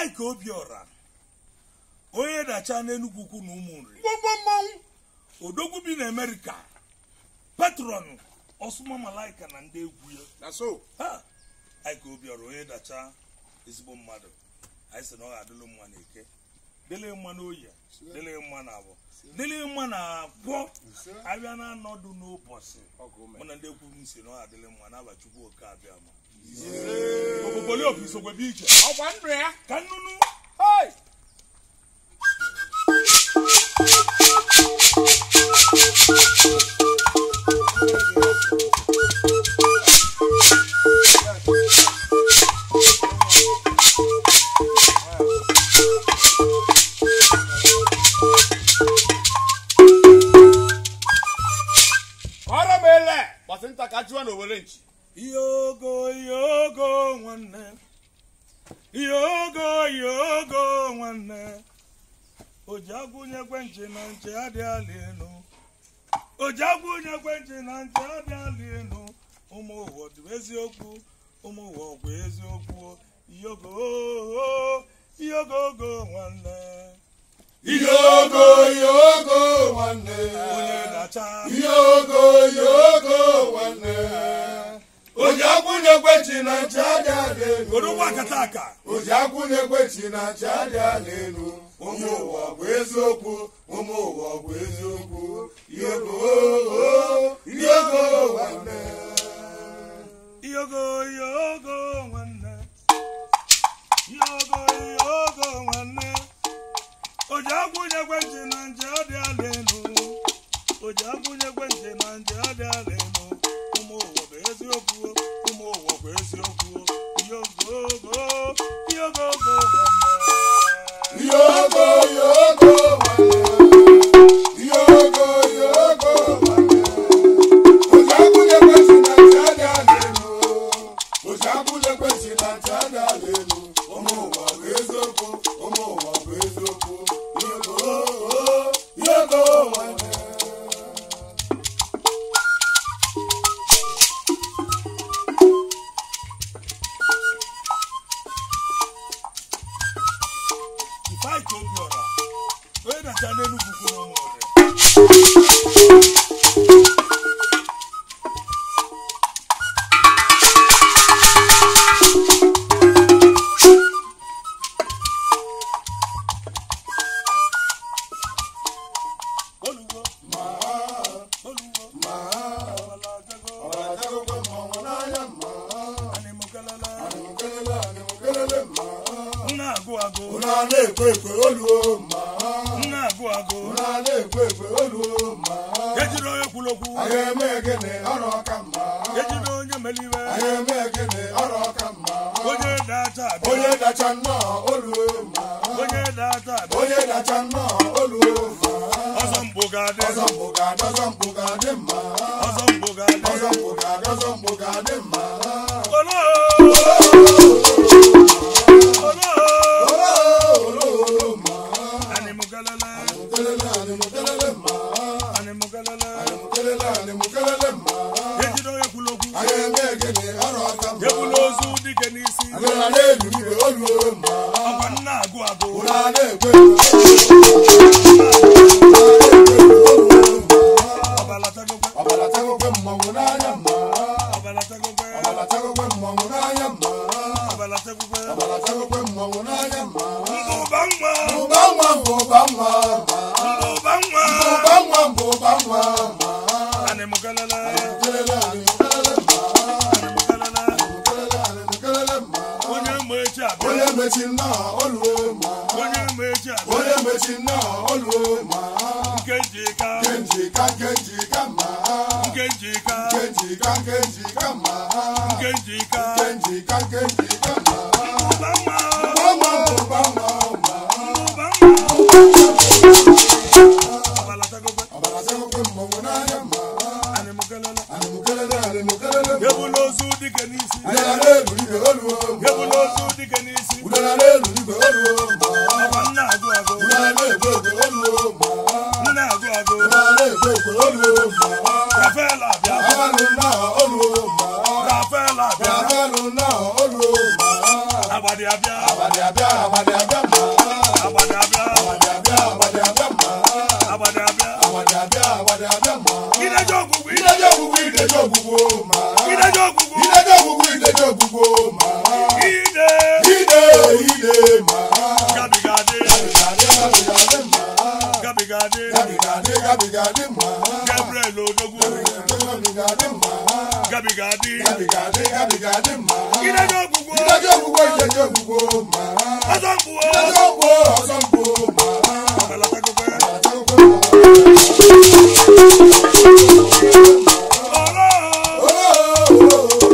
Mike Obiora onye dacha n'Enugwu ukwu na ụmụnri gbogbo mmọnwụ odogwu bi na Amerịka patron Osuma Malaika na ndị egwu ya na so Ha! Mike Obiora onye dacha ezigbo mmadụ anyị sị na ọ ga-adịlụ mma na eke dịlị mma na oyi dịlị mma na abụọ dịlị mma na abụọ abịa na anọdụ n'ụbọchị mụ na ndị ekwu m si na ọ ga-adịlị mma n'aba Chukwu oke abịa ma obobolio bụ isogwebe iche ọkwa ndụ ya ka nnụnụ Hey! ọrụ m ele gbasị nta ka chụwa na owere nchi Yogo yogo nwanne yogo yogo nwanne o ji agwụnyekwe nche na nche adị ala enu o ji agwụnyekwe nche na nche adị ala enu ụmụ ụwa dị eziokwu ụmụ ụwa ọgwụ eziokwu yogo yogo ogo nwanne yogo yogo nwanne onye na-acha yogo yogo nwanne onye akwụnyekwe chi na ncha dị ala elu godogwa akata aka oji akwụnyekwe chi na ncha dị ala elu ụmụ ụwa bụ eziokwu ụmụ ụwa bụ eziokwu yogo yogo nwanne yogo yogo nwanne yogo yogo nwanne o ji agwụnyekwe ntị na nje ọ dị ala elu o ji agwụnyekwe ntị na nje ọ dị ala elu ụmụ ụwa bụ eziokwu ụmụ ụwa bụ eziokwu yogo yogo nwanne yogo yogo nwanne yogo yogo nwanne oji akwụnyekwe chi na ncha dị ala elu oji akwụnyekwe chi na ncha dị ala elu ụmụ ụwa bụ eziokwu ụmụ ụwa bụ eziokwu yogo yogo nwanne Ifeanyị Obiora onye na-acha n'Enugwu kwụ n'ụmụnri Oluwo, oluwo, ọbala jago, ọ̀rọ̀ mọ̀wọ́ n'anya mma animukelele, kelele kelele mma nna agụ agụ, ụra na-ekwe ekwe oluo mma nna agụ agụ, ụra na-ekwe ekwe oluo mma ejiri onye kwuru okwu, anyị eme gịnị ọrụ ọka mma ejiri onye meliwe, anyị eme gịnị ọrụ ọka mma onye dacha abịa, onye dacha nnọọ oluo mma onye dacha abịa, onye dacha nnọọ oluo mma ọzọ mbụ ga-adị, ọzọ mpụ ga-adị ọzọ mpụ ga-adị mma ọzọ mbụ ga-adị, ọzọ mpụ ga-adị ọzọ mpụ ga-adị mma olo, olo, oluo mma animukelele, kelele anyị kelele mma animukelele, kelele anyị kelele mma ejiri onye kwuru okwu, anyị eme gịnị ọrụ ọka mma ebula ozu dike n'isi, Ụra na-ebi igwe oluo mma ọkwa nna agụ agụ, ụra na-ekwe ọbala tagokwe, ọbara tagokwe mmanwụ n'anya mma ọbala tagokwe, ọbara tagokwe mmanwụ n'anya mma ọbala tagokwe, ọbara tagokwe mmanwụ n'anya mma mbụba nwa, ụba nwa mbụ ụba nwa ma mbụba nwa, ụba nwa mbụ ụba nwa ma animukelele, kelele anyị kelele mma animukelele, kelele anyị kelele mma onye mgbe echi abịa, onye mechi nnọọ oluo ma onye mgbe echi abịa, onye mechi nnọọ oluo ma nkeji ka, kenji ka kenji ka ma nkeji ka, kenji ka kenji ka ma nkeji ka, kenji ka kenji ka ma mbụba nwa, ụba nwa mbụ ụba nwa ma mbụba nwa, ọbala tagokwe, ọbara tagokwe mmanwụ n'anya mma animukelele, anyị mụ kelele anyị mụ kelele mma ebula ozu dike n'isi, udara n'elu igwe oluo ma ebula ozu dike n'isi, udara n'elu igwe oluo ma ọkwa nna agụ agụ, udara na-egwe egwe oluo ma nna agụ agụ, udara na-egwe egwe oluo ma Rafael abịa, abalụ nnọọ oluo ma Rafael abịa, abalụ nnọọ oluo ma agbadi abịa, abalị abịa agbada abịa ma agbada abịa agbada abịa agbada abịa ma agbada abịa agbada abịa agbada abịa ma ideje ọgwụgwụ ideje ọgwụgwụ ideje ọgwụgwụ ma ideje ọgwụgwụ ideje ọgwụgwụ ideje ọgwụgwụ ma ide ide ide ma gabigadị gabigade gabigade ma gabigadị gabigade gabigade ma gabriel odogwu gabigade ma gabigadị gabigade gabigade ma ideje ọgwụgwụ ideje ọgwụgwụ ideje ọgwụgwụ ma ọzọ mkpụọ ideje ọgwụgwụ ọsọ mkpụ ma ọbalatakokwe ọlọ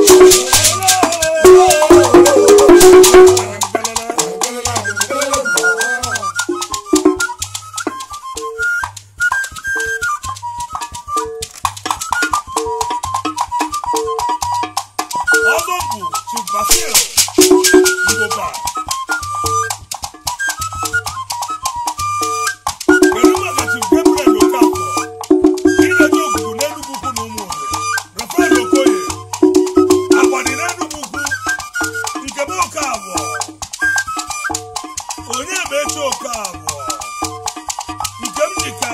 ọzọ bụ chibasil ngụba kedu maka chief gabriel okafọ ideje ogugu n'enugwu ukwu na ụmụ owere rafael okoye agbadi n'enugwu ukwu nke bụ oke abụọ onye bụ eche oke abụọ nke m dịka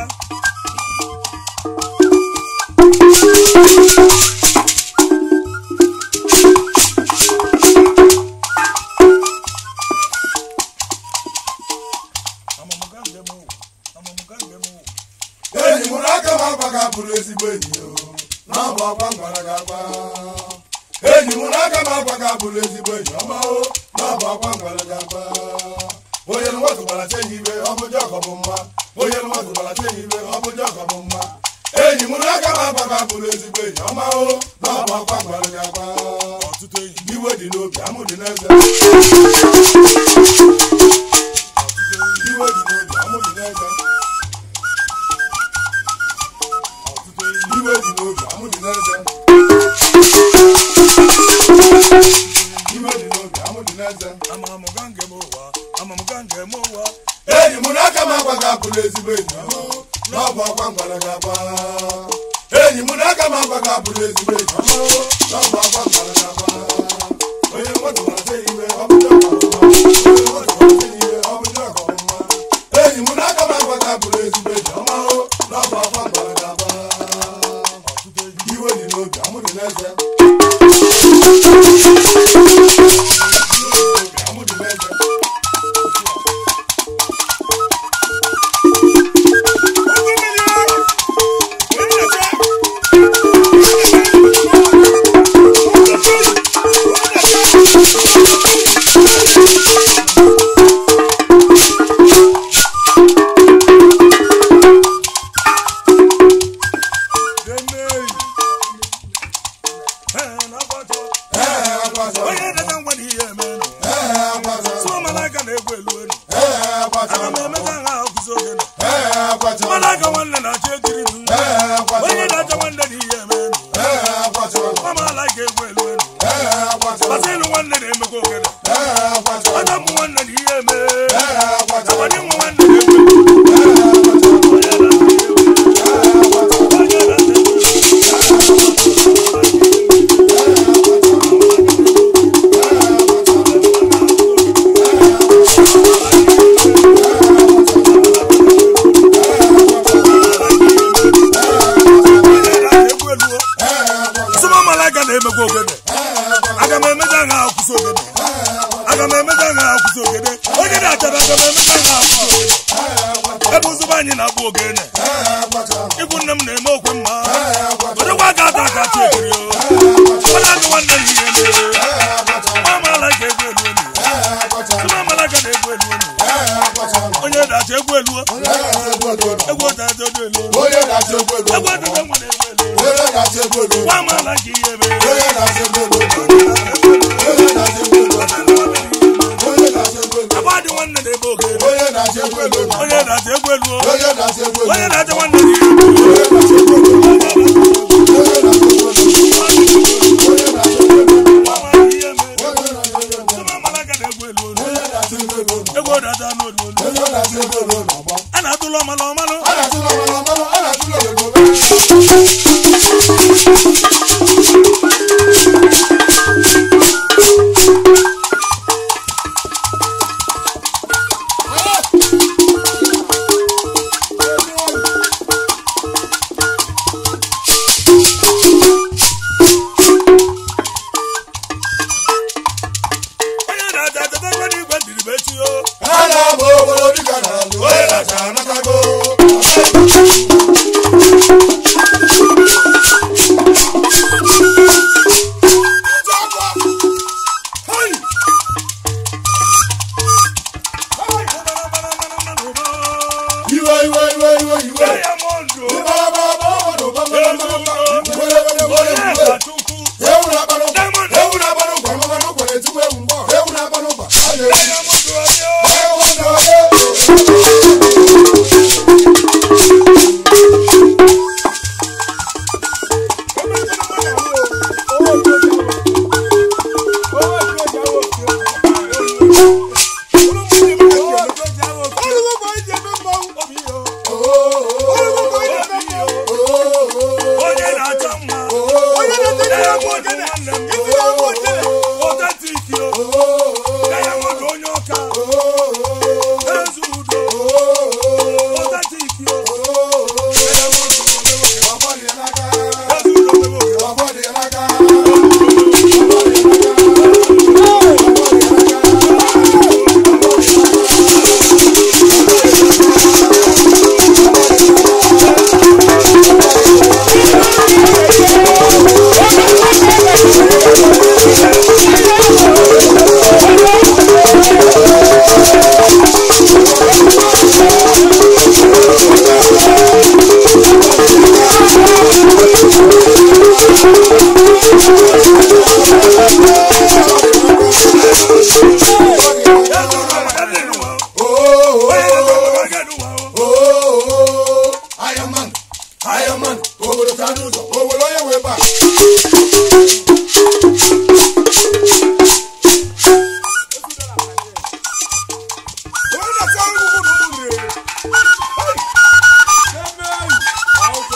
amamụga njem ụwa amamụga njem ụwa enyi mụrụ aka m agwa ga bụrụ ezigbo enyi o n'ọbụ ọkwa m gwara gị agwa enyi mụrụ aka m agwa ga bụrụ ezigbo enyi ọma o n'ọbụ ọkwa m gwara gị agwa onye nwatụ gbara che ya ibe ọ bụ jọkọ bụ mma onye nwatụ gbara che ya ibe ọ bụ jọkọ bụ mma enyi mụrụ aka m agwa ga bụrụ ezigbo enyi ọma o n'ọbụ ọkwa m gwara gị agwa ọtụtụ enyi iwe dị n'obi amụ dị n'eze ọtụtụ enyi iwe dị n'obi amụ dị n'eze ọtụtụ enyi iwe dị n'obi amụ dị n'eze iwe dị n'obi amụ dị n'eze amamụga njem ụwa amamụga njem ụwa enyi m n'aka m agwa gị abụrụ ezigbo enyi ọma n'ọbụ ọkwa m gwara gị agwa enyi m n'aka m agwa gị abụrụ ezigbo enyi ọma n'ọbụ ọkwa m gwara gị agwa onye nwatụ gwara sị iwe ọ bụ ọkọ mma onye nwatụ gwara sị iwe ọ bụ ọkọ mma enyi m n'aka m agwa gị abụrụ ezigbo enyi ọma n'ọbụ ọkwa m gwara gị agwa ọtụtụ enyi iwe dị n'obi amụ dị n'eze amụ dị n'eze ee agbata onye dada ngwa na ihe emenụ ee agbata sụọ malaika na-egwu elu elu ee agbata aga m emega ha akụzi ogene ee agbata malaika nwanne na-achọ ekiri m ee agbata onye na-achọ nwanne na ihe emenụ ee agbata nwa malaika egwu elu elu ee agbata gbasịlụ nwanne na-emekwa ogene ee agbata ọjọ mbụ nwanne na ihe eme ee agbata agbanye nwa nwanne na-egwu elu onye na-achọ ihe emenụ onye na-achọ egwu elu Sụma malaika na-emekwa ogene aga m emeja ha akwụsị ogene aga m emeja ha akwụsị ogene onye na-achara aga m emeja ha akwụsị ogene ebe ụzụba anyị na-agba ogene ikwu nne m na-eme okwe mma werekwa aka ata aka chi ekiri o onye agụ nwanne m ihe mere nwa malaika egwu elu elu sụma malaika na-egwu elu elu onye na-achọ egwu elu egwu otaja olu elu onye na-achọ egwu ego egwu otaja nwere egwu elu onye na-achọ egwu ego nwa malaika ihe mere onye na-achọ egwu ego onye na-achọ egwu ego onye na-achọ egwu ego agba dị nwanne na-ebe ogene onye na-achọ egwu ego onye na-achọ egwu elu o onye na-achọ egwu ego onye na-achọ nwanne na ihe mere onye na-achọ egwu ego onye na-achọ egwu ego onye na-achọ egwu ego onye na-achọ egwu ego nwa malaika ihe mere onye na-achọ egwu ego sụma malaika na-egwu elu olu onye na-achọ egwu ego egwu otaja n'olu olu onye na-achọ egwu ego n'ọgbọ a na-atụlụ ọmalụ ọmalụ a na-atụla ọmara ọmara a na-atụla ego mmadụ ụzọ o were onye wee baa onye na-asa ngwugwu na ụmụ nri ebe eyi ọzọ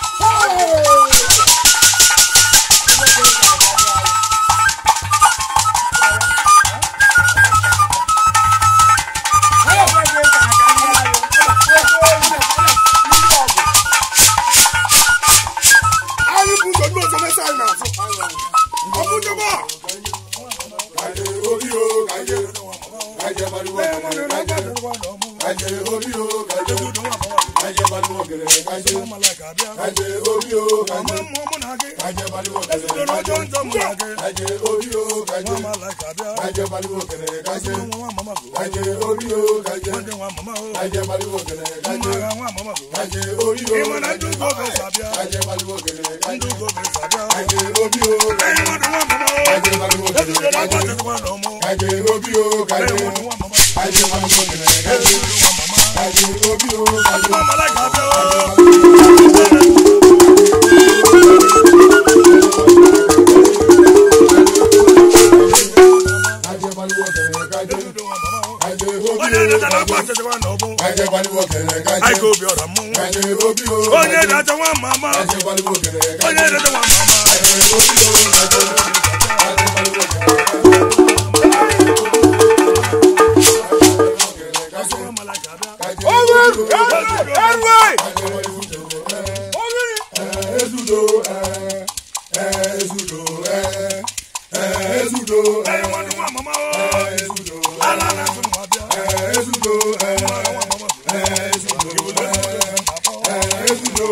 anyị bụ ụzọ ndị ọzọ na-ese anyị n'azụ ọ bụ njọba kaje obi o kaje kaje baliwo kele kaje kaje obi o kaje kaje baliwo kele kaje kaje obi o kaje kaje baliwo kele kaje kaje obi o kaje kaje baliwo kele kaje kaje obi o kaje kaje baliwo kele kaje kaje obi o kaje kaje baliwo kele kaje kaje obi o kaje kaje baliwo kele kaje kaje obi o kaje kaje baliwo kele kaje kaje obi o kaje kaje baliwo kele kaje kaje obi onye o na-echeta kaje akwa n'ọbụ kaje baliwo kele kaje anyị ka obi ọra mmụnwụ kaje obi o onye kaje na-acha nwa mama kaje baliwo kele onye kaje na-acha nwa mama kaje obi o kaje kaje baliwo kele kaje ezudo eh eh ezudo eh eh ezudo eh anyị nwanne nwa mama o eh ezudo ala na-asụ nwa bịa eh ezudo eh nwa mama eh ezudo eh eh ezudo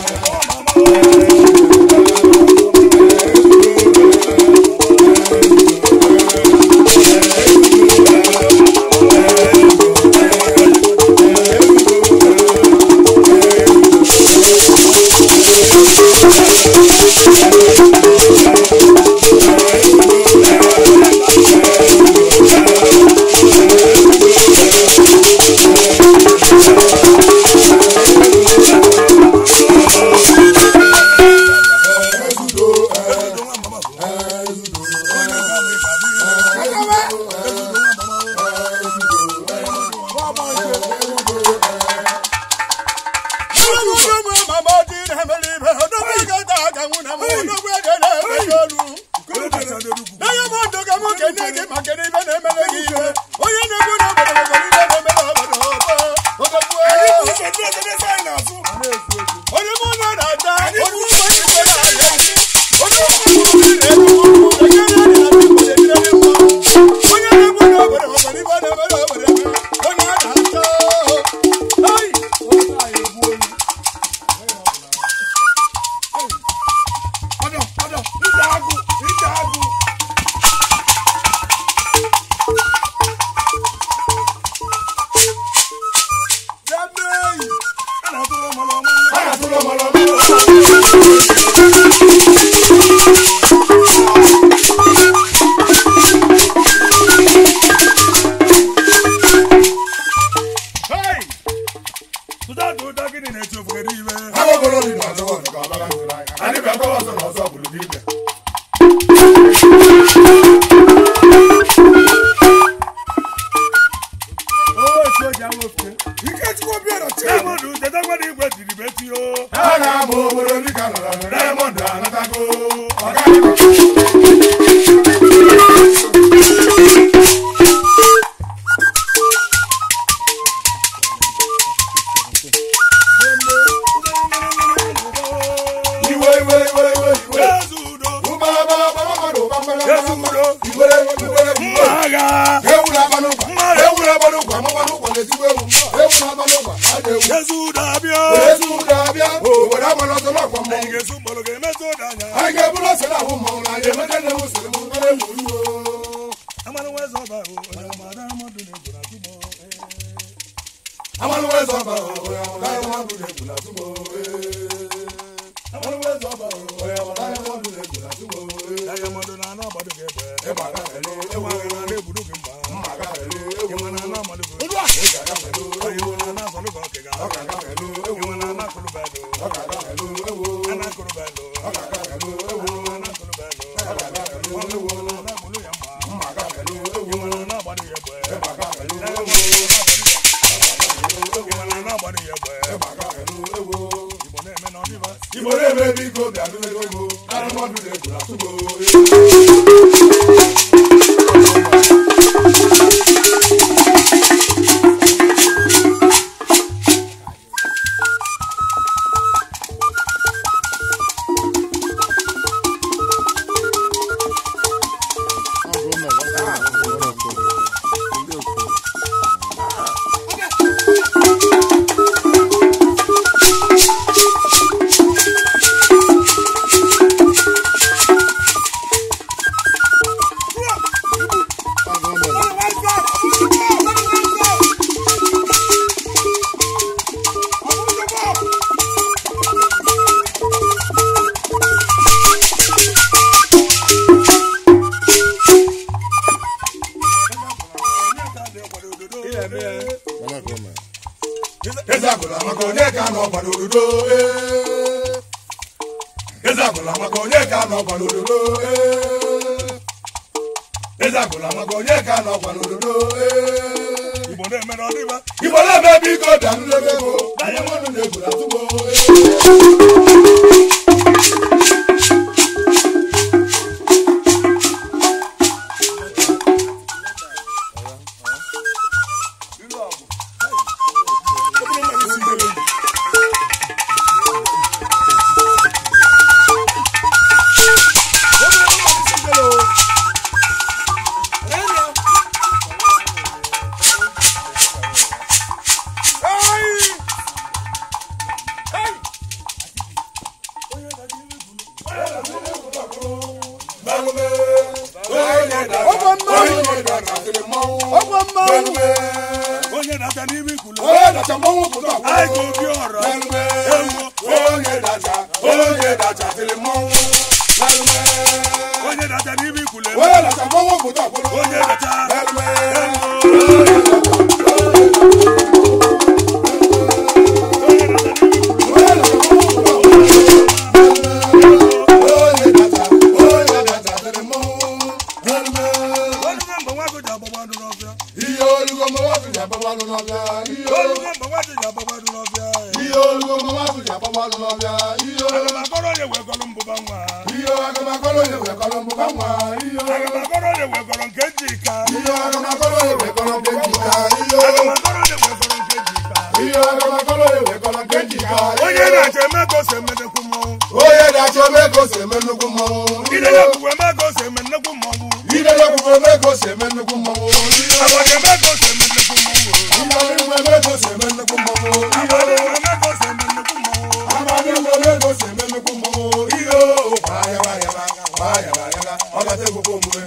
ezudo eh nwa mama bụ eh ezudo onye ka m ịka dị onye kacha dị ugwu ụzọ ndị ọzọ na-ese anyị n'azụ ọdọ ọdọ ije agụ ije agụ a na-atụrụ ọmụrụ ọmụ tụda dị ụda gịnị na-eti ofugere iwe Ikechukwu Obiora Chioma. Diamond chetakwana igwe tiri beti o Ha na-ama obodo dịka nọrọ na Diamond anatago. Ọ gaghị iwe iwe iwe iwe iwe. ezudo Ụba ba ba ba ba do ba ba ba ba. ezudo Iwe iwe iwe. mma agha Ewu na-aba n'ụkwa. Ewu na-aba n'ụkwa. Amụkwa n'ụkwa na-etigbu ewu. Ewu na-aba n'ụkwa. Na-ada ewu. ezudo abịa Ezi ụda abịa. Obodo agbara ọsọ n'ọkwa mmọnwụ. anyị ga-esu mgbọrọ ga-emetụ ụda anya anyị ga-eburu ose na ahụ mmọnwụ na anyị emete na ewu siri mụ nwere ewu iwo amanụ nwa eze ọba ahụ onye ọma Diamond na-ebu na tụmọ amanụ wee zọba onye ọmụ Diamond na-egwu na tụmụ amanụ wee zọba onye ọmụ Diamond na-egwu na tụmụ Diamond na-ana agbado gị ebe ịma aga fere ịnwa agha na na-egbudu gị mba mma aga fere ewu ịnwa na ana amalụ gị olu a ị ga-aga fere onye ewu nwe na ana azọlụ gị ọkịga ọ ga-aga fere ewu ịnwa na ana akụrụ bedụ ọ ga-aga fere ewu ana akụrụ ndụmọdụ na-egburu atụgo eze agụla maka onye ka nọ ọgbara ododo ee. eze agụla maka onye ka nọ ọgbara ododo ee. eze agụla maka onye ka nọ ọgbara ododo ee. igbo na-emere ọdịba igbo na-eme biko danụ n'ebe ego ndụmọdụ na-egburu atụgo ee. onye na-ata n'ime ikwulu onye dacha mmanwụ pụta anyị ka obi ọra onye dacha onye dacha tiri mmanwụ onye na-ata n'ime ikwulu onye dacha mmanwụ pụta onye dacha onye mgbe nwa gị ji agbagba ndụ n'ọbịa ihe olugo mmanwụ ji agbabalụ n'ọbịa ihe onye mgbe nwa gị ji agbagba ndụ n'ọbịa ihe olugo mmanwụ ji agbabalụ n'ọbịa ihe aga m akọrọ onye wee gọrọ mbụba nwa ihe agamakọrọ onye wekọrọ mbụba nwa ihe aga m akọrọ onye wee gọrọ nke ji ka ihe agamakọrọ onye wekọrọ nke njika ihe aga m akọrọ onye wee gọrọ nke ji ka ihe agamakọrọ onye wekọrọ nke njika onye na-achọ eme ka o si emedekwu mmọnwụ onye na-achọ ome ka o si eme nnukwu mmọnwụ ide ya kwuwe eme ka o si eme nnekwu mmọnwụ ide ya kwukwere eme ka o si eme nnukwu mmọnwụ agbaja eme ka o si eme nnekwu mmọnwụ Ibe eme ka o si eme nnukwu mmọnwụ agbaja eme ka o si eme nnekwu mmọnwụ Amadi eme ka o si eme nnukwu mmọnwụ ihe o gbaa yaba yaba gbaa yaba yaba ọ bata ekwukwe omume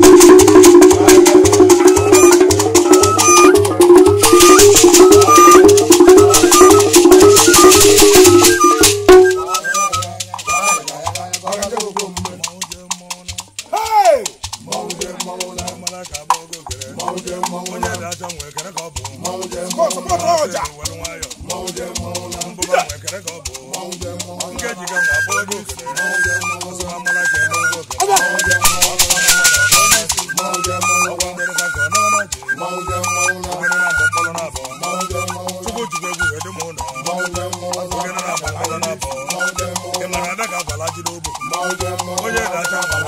Ọ bata ekwukwe omume mmọnwụ jee mmọnwụ na Hey! Mmọnwụ jee mmọnwụ na mara ka agba ogo gere mmọnwụ jee mmọnwụ onye na na-achọ nwee kere ka ọ bụ mmọnwụ jee mmọnwụ na were nwayọ mmọnwụ jee mmọnwụ na mbụba nwee kere ka ọ bụ mmọnwụ jee mmọnwụ na nke jiga nwa agba ogo gere mmọnwụ jee mmọnwụ na ọsọ amara ka eme ogo gere mmọnwụ jee mmọnwụ na mmọnwụ jee mmọnwụ ọgwa mgbere ka ka ọ nara na ji mmọnwụ jee mmọnwụ na ogene na-abọ mkpọrọ na-abọ mmọnwụ jee mmọnwụ na chukwu jikwa egwu wee dị m ụlọ mmọnwụ jee mmọnwụ na ogene na-abọ mkpọrọ na-abọ mmọnwụ jee mmọnwụ ị mara ada ka abala ji n'ogbo mmọnwụ jee mmọnwụ onye na-acha agbala